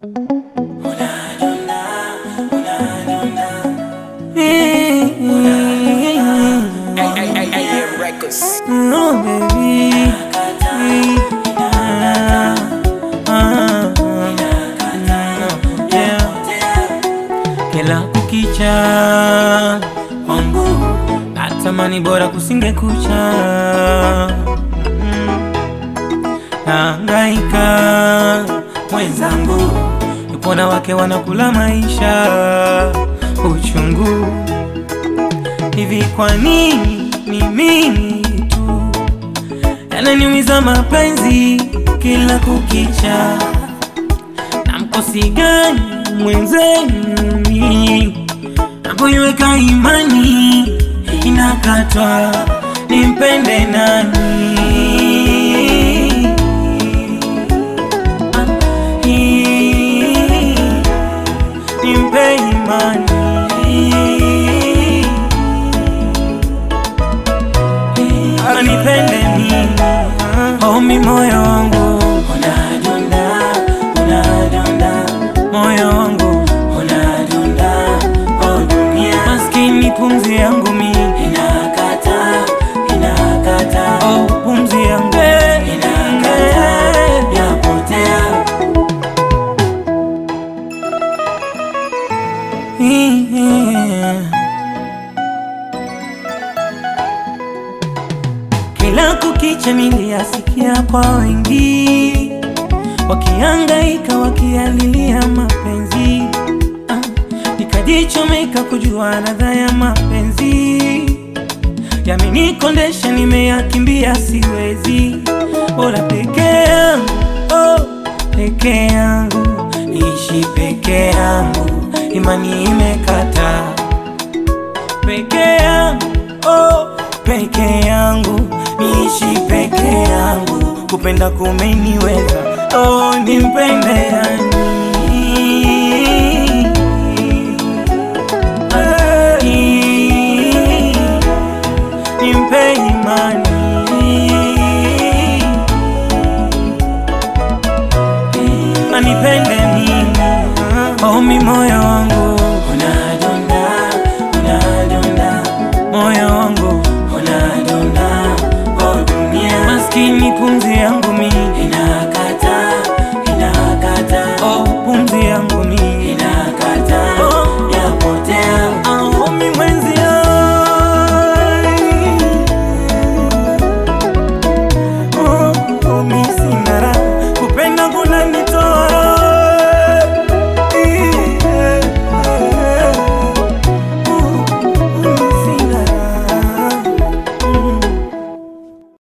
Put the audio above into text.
No, baby. Ah, ah, yeah. Kila kukicha kwangu natamani bora kusinge kucha Mm. Nahangaika mwenzangu, yupo na wake wanakula maisha uchungu hivi. Kwa nini ni mimi tu yananiumiza mapenzi kila kukicha? Na mkosi gani mwenzenu mimi napoiweka imani inakatwa, nimpende nani? Nimpe imani anipende mimi, omi moyo wangu unadunda, unadunda, moyo wangu unadunda, oh dunia, maskini pumzi yangu mi inakata, inakata, oh pumzi yangu inakata, yapotea Yeah. Kila kukicha niliyasikia kwa wengi wakihangaika wakialilia mapenzi ah, nikajichomeka kujua ladha ya mapenzi yamenikondesha, nimeyakimbia siwezi, bora peke yangu oh, peke yangu niishi peke yangu, imani imekata peke yangu oh, peke yangu niishi peke yangu, kupenda kumeniweza oh, nimpende yani nimpe imani anipende mimi oh, mi moyo